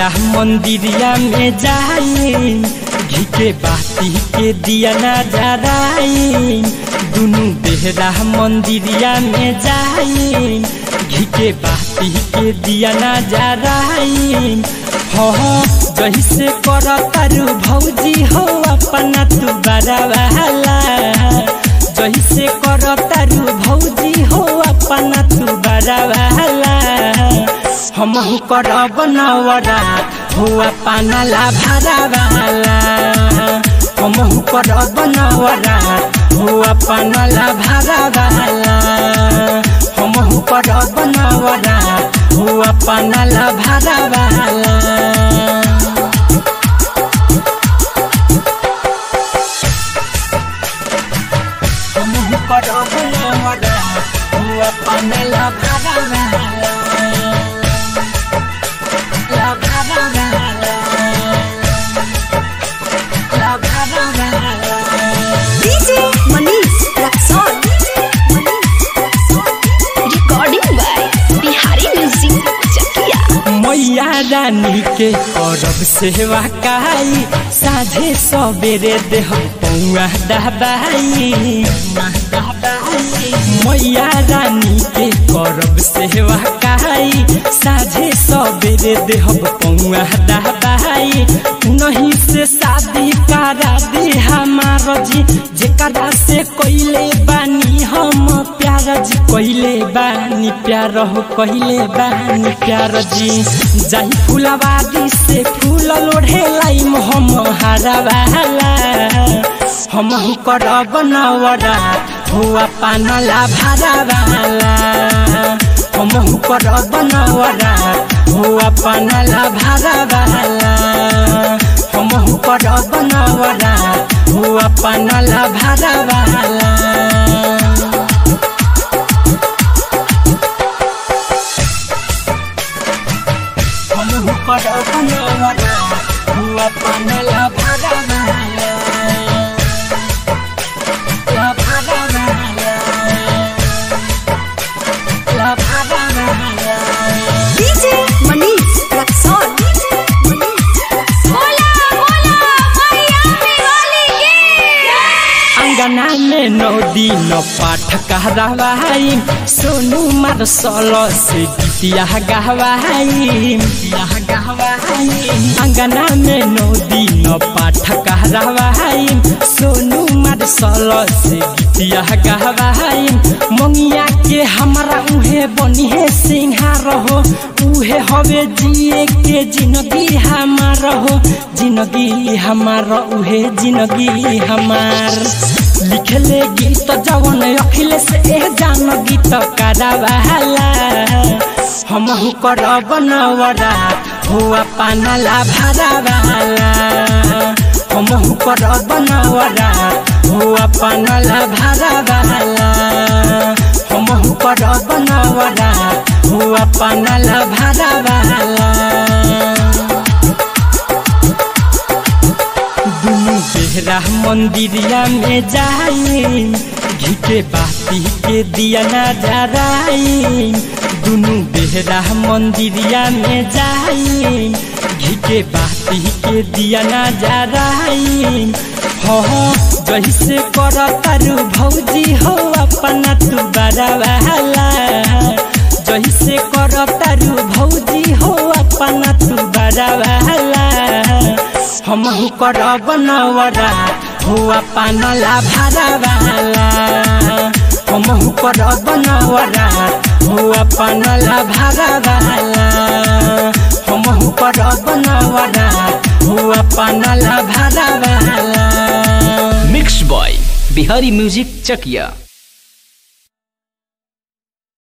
बेहरा मंदिरिया में जाई घी के बाती के दिया ना जराई दुनु बेहरा मंदिरिया में जाई घी के बाती के दिया ना जराई हो जैसे कर तारू भौजी हो अपना तू बड़ा वाला जैसे कर तारू भौजी हो अपना तू बड़ा वाला हम कर बनवरा हो अपना ला भरा वाला हम कर बनवरा हो अपना ला भरा वाला हम कर बनवरा हो अपना ला भरा वाला DJ Manish Raxon. Recording by Bihari Music Chakia. मैया रानी के करब सेवा काई साझे सबेरे देह पौआ दबाई मैया रानी के करब सेवा काई साझे सबेरे देह पौआ दबाई नहीं से शादी करा दी हमार जी जेकरा से कोइले बानी हम प्यार जी कोइले बानी प्यार हो कोइले बानी प्यार जी जाई फुलवारी से फूल लोढ़े लाई हम हरा वाला हम कर बनवरा हुआ पानला भरा वाला हम कर बनवरा हुआ पानला भरा वाला हम कर बनवरा हुआ पानला भरा वाला हम कर बनवरा हुआ पानला भरा वाला ला भरा वाला ला भरा वाला DJ Manish Raxon. Bola bola Maya Diwali ki. अंगना में नौ दिन पाठ कहवाई सोनू मार सल से गीतिया गहवाई अंगना में नौ दिन पाठ कहवाई सोनू मार सल से गीतिया गहवाई मंगिया के हमरा उहे बनी है सिंहार हो उहे हवे जिए के जिंदगी हमार हो जिंदगी हमार उहे जिंदगी हमार लिखले गीत जवन अखिले से एह जान गीत करावाला हम कर बनवरा हुआ पानला भरा वाला हम कर बनवरा हुआ पानला भरा वाला हम कर बनवरा हुआ पानला भरा वाला दुनु बेहरा मंदिरिया में जाई घी के बाती के दिया ना जराई दुनु बेहरा मंदिरिया में जाई घी के बाती के दिया ना जराई हो जैसे कर तारू भौजी हो अपना तू बड़ा वाला जैसे कर तारू भौजी हो अपना तू बड़ा वाला हम कर बनवरा हुआ पानला भरा वाला हम कर बनवरा हुआ पानला भरा वाला हम कर बनवरा हुआ पानला भरा वाला mix by Bihari music Chakiya